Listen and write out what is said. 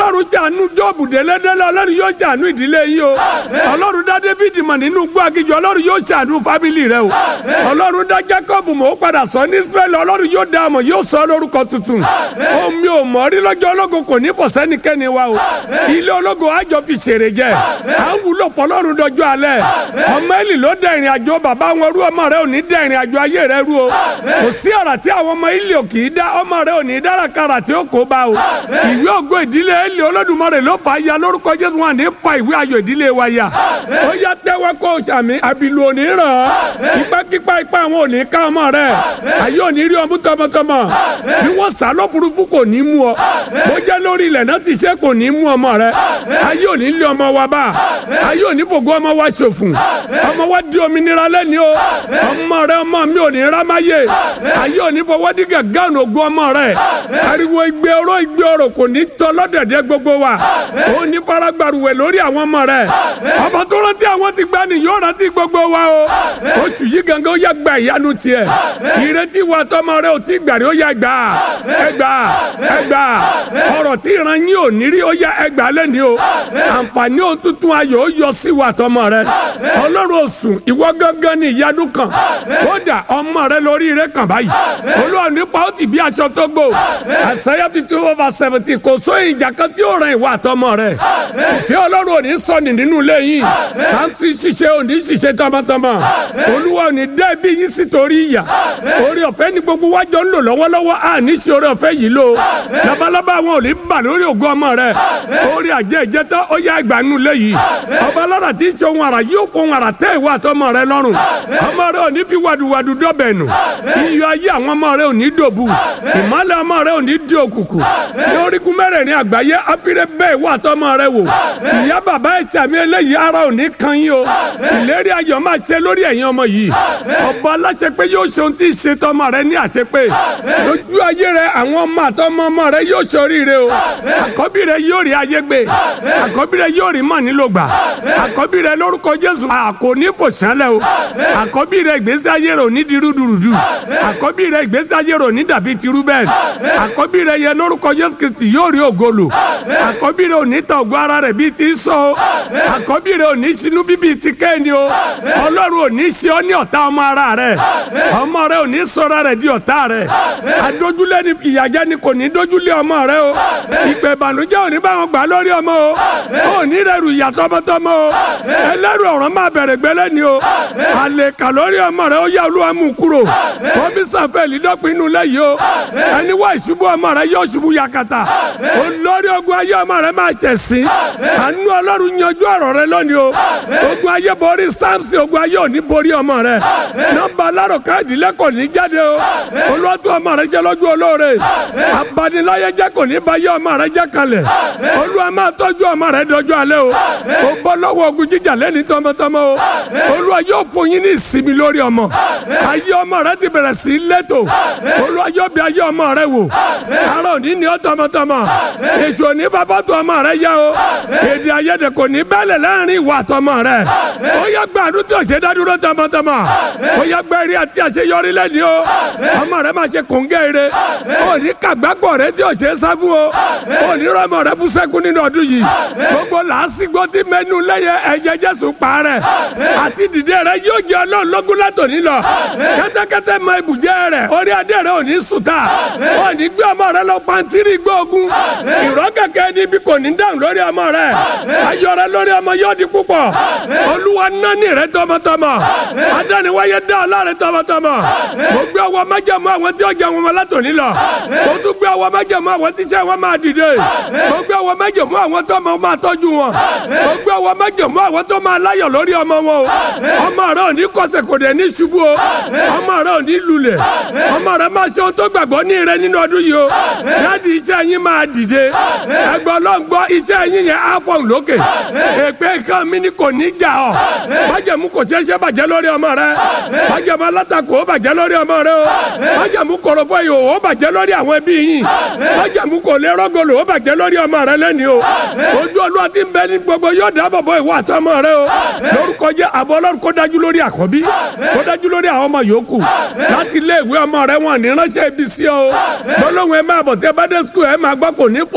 ọlọ́run ṣàánú jọ́ọ̀bù délédélé ọlọ́run yóò ṣàánú ìdílé yìí o ọlọ́run dá david mọ̀ nínú igbó agijù ọlọ́run yóò ṣàánú fábìlì rẹ o ọlọ́run dá jacob mọ̀ ó padà sọ ní israẹli ọlọ́run yóò dá ọmọ yóò sọ lórúkọ tuntun omi ò mọ̀ rí lọ́jọ́ ológo kò ní fọ̀sẹ́nikẹ́ni wa o ilé ológo àjọ fi ṣèrè jẹ à ń wúlò fọlọ́run dọjọ́ alẹ́ ọmọ ẹ̀lì ló dá ìrìn àjò bàbá wọn rú ọmọ rẹ ò ní dá ìrìn àjò ayé rẹ rú o kò sí ọ̀rà tí àwọn ọmọ ilé ò kì í dá ọmọ rẹ ò ní dárakára tí ó kó bá o ìwé ògo ìdílé ẹ̀lì olódùmarè ló fà á ya lórúkọ jésù wọn ní fa ìwé ayọ̀ ìdílé wa ya ó yá tẹ́wọ́ kó o sàmì àbìlù ò ní ràn án ipákípá ipá àwọn ò ní ká ọmọ rẹ ayé ò ní rí ọmú tọmọtọmọ bí wọ́n sá lọ́furufú kò ní mú ọ bó jẹ́ lórí ilẹ̀ náà ti ṣe kò ní mú ọmọ rẹ ayé ò ní lé ọmọ wa bá ayé ò ní fògo ọmọ wa ṣòfò ọmọ wa di òmìnira lẹ́ni o ọmọ rẹ ọmọ mi ò ní rámáyé ayé ò ní fọwọ́ dí gàgán ògùn ọmọ rẹ ariwo igbe oró igbe oró kò ní tọ́ lọ́dẹ̀dẹ̀ gbogbo wa ó ní faragbaruwẹ̀ lórí àwọn ọmọ rẹ ọmọ tó rántí àwọn ti gbá ni yóò rántí gbogbo wa o oṣù yìí gangan ó yá gba ìyanu tiẹ̀ ìrètí wa tọmọ rẹ ò tí gbàrí ó yá gbà ẹgbà ẹgbà ọ̀rọ̀ tí ìran yín ò ní rí ó yá ẹgbà lẹ́ni o àǹfààní òtútù ayọ̀ ó yọ sí wa tọmọ rẹ ọlọ́run òsùn ìwọ gángan ní ìyanu kan kódà ọmọ rẹ lórí rẹ kàn báyìí olúwa nípa ó ti bí aṣọ tó gbò àṣàyà fífi over seventy kò sóyìn ìjà kan tí ó ràn ìwà àtọmọ rẹ ìfẹ́ ọlọ́run ò ní sọnì nínú ilé yìí sáǹtì ṣiṣẹ́ ò ní ṣiṣẹ́ tọmọtọmọ olúwa ò ní dẹ́ bí yín sí torí ìyà orí ọ̀fẹ́ ni gbogbo wa jọ ń lò lọ́wọ́lọ́wọ́ à ní ṣe orí ọ̀fẹ́ yìí lò labalábá wọn ò ní bà lórí ògo ọmọ rẹ orí àjẹ ìjẹta ó yá ẹgbàá nínú ilé yìí ọba alára tí ń ṣe ohun àrà yóò fohun àrà tẹ́ ìwà àtọmọ rẹ lọ́rùn ọmọ rẹ ò ní fi wàdùwàdù dọ́bẹ̀ nù iyọ̀ ayé àwọn ọmọ rẹ ò ní dòbu ìmọ̀lẹ̀ ọmọ rẹ ò ní di òkùnkùn ní orígun mẹ́rẹ̀ẹ̀rin àgbáyé apirẹ́ bẹ́ẹ̀ wà tọmọ rẹ wò ìyá bàbá ẹ̀ sàmì eléyìí ara ò ní kan yín o ìlérí ayọ̀ máa ṣe lórí ẹ̀yin ọmọ yìí ọba aláṣẹ pé yóò ṣe ohun tí ì ṣe tọmọ rẹ ní àṣepé lójú ayé rẹ àwọn ọmọ àtọmọ ọmọ rẹ yóò ṣoríire o àkọ́bí rẹ yóò rí ayé gbé àkọ́bí rẹ yóò rí mọ̀ nílò gbà àkọ́bí rẹ lórúkọ Jésù àkò ní fòṣánlẹ̀ o àkọ́bí rẹ ìgbésí ayé rẹ ò ní di rúdurùdu àkọ́bí rẹ ìgbésí ayé rẹ ò ní dàbí ti Rúbẹ́nì àkọ́bí rẹ yẹ lórúkọ Jésù Kristi yóò rí ògolo àkọ́bí rẹ ò ní ta ògo ara rẹ bíi ti sọ o àkọ́bí rẹ ò ní sinú bíbí ti Kéènì o Ọlọ́run ò ní ṣe ọ́ ní ọ̀tá ọmọ ara rẹ ọmọ rẹ ò ní sọra rẹ di ọ̀tá rẹ adójúlé ni ìyàjẹ́ ni kò ní dójúlé ọmọ rẹ o ìpè ìbànújẹ́ ò ní bá wọn gbà lórí ọmọ o ò ní rẹrù ìyà tọmọtọmọ o ẹlẹ́rù ọ̀rọ̀ máa bẹ̀rẹ̀ gbẹ́lẹ́ ni o àlèkà lórí ọmọ rẹ ó yá olúwa mú kúrò kọ́mísà fẹ́ẹ̀lì dọ́pin inú lẹ́yìn o ẹni wá ìṣubú ọmọ rẹ yóò ṣubú yakata olórí ogun ayé ọmọ rẹ máa ṣẹ̀sín àánú ọlọ́run yanjú ọ̀rọ̀ rẹ lónìí o ogun ayé borí samson ogun ayé ò ní borí ọmọ rẹ nọ́mbà alárò káàdì lẹ́kọ̀ọ́ ní jáde o olóòtú ọmọ rẹ jẹ́ lójú olóore abaniláyé jẹ́ kò ní báyé ọmọ rẹ jẹ́ kalẹ̀ olúwa máa tọ́jú ọmọ rẹ dọjọ́ alẹ́ o o bọ́ lọ́wọ́ ogun jíjà lẹ́ni tọmọtọmọ o olúwa yóò fún yín ní ìsinmi lórí ọmọ ayé ọmọ rẹ ti bẹ̀rẹ̀ sí lẹ́tọ̀ olúwa yóò bí ayé ọmọ rẹ wò ara òní ni ó tọmọtọmọ èso òní fàfọ́tò ọmọ rẹ yá o èdè ayédè kò ní bẹ́lẹ̀ láàrin ìwà àtọmọ rẹ ó yẹ gbàdúrà tí o ṣe dádúró tọmọtọmọ ó yẹ gbẹ́rì àti àṣeyọrí lẹ́ni o ọmọ rẹ máa ṣe kòńgẹ́ ire ó ní kàgbákò rẹ tí o ṣe sáfù o ó ní rọmọ rẹ bú sẹ́kù nínú ọdún yìí gbogbo làásìgbò tí mẹ́nu lẹ́yẹ ẹ̀jẹ̀ jésù pa rẹ̀ àti dìde rẹ yóò jẹ́ ọlọ́run lógún látòní lọ kẹ́tẹ́kẹ́tẹ́ mọ ibùjẹ́ rẹ̀ orí adé rẹ ò ní sùtà ó ní gbé ọmọ rẹ lọ pàǹtírí gbóògùn ìrọ́ kẹ̀kẹ́ níbi kò ní dáhùn lórí ọmọ rẹ ayọ̀ rẹ lórí ọmọ yóò di púpọ̀ olúwa nání rẹ tọmọtọmọ adániwáyé dá ọlá rẹ tọmọtọmọ mo gbé ọwọ́ májẹ̀mú àwọn tí ó jẹ wọn látòní lọ mo tún gbé ọwọ́ májẹ̀mú àwọn tí iṣẹ́ wọn máa dìde mo gbé ọwọ́ májẹ̀mú àwọn tó máa máa tọ́jú wọn mo gbé ọwọ́ májẹ̀mú àwọn tó máa láyọ̀ lórí ọmọ wọn o ọmọ rẹ ò ní kọsẹ̀ kò dẹ̀ ní ṣubú o ọmọ rẹ ò ní lulẹ̀ ọmọ rẹ máa ṣe ohun tó gbàgbọ́ ní rẹ nínú ọdún yìí o dáàdi iṣẹ́ yín máa dìde ẹgbẹ́ ọlọ́ngbọ́ iṣẹ́ yín yẹn á fọ̀ lókè èpè kan mi ni kò ní jà ọ́ májẹ̀mú kò ṣeé ṣe bàjẹ́ lórí ọmọ rẹ májẹ̀mú alátakò ó bàjẹ́ lórí ọmọ rẹ o májẹ̀mú kòròfo yìí ó bàjẹ́ lórí àwọn ẹbí yín májẹ̀mú kò lè rọ́gọ̀lù ó bàjẹ́ lórí ọmọ rẹ lẹ́ni o ojú olúwa ti ń bẹ ní gbogbo yóò dáàbò bo ìwọ àtọmọ rẹ o lórúkọ jẹ́ àbọ̀ ọlọ́run kó dájú lórí àkọ́bí kó dájú lórí àwọn ọmọ yòókù láti ilé ìwé ọmọ rẹ wọn ní ránṣẹ́ ibi sí ọ lọ́lọ́run ẹ máa bọ̀ tẹ́ bá dé skul ẹ máa gbọ́ kò ní fọ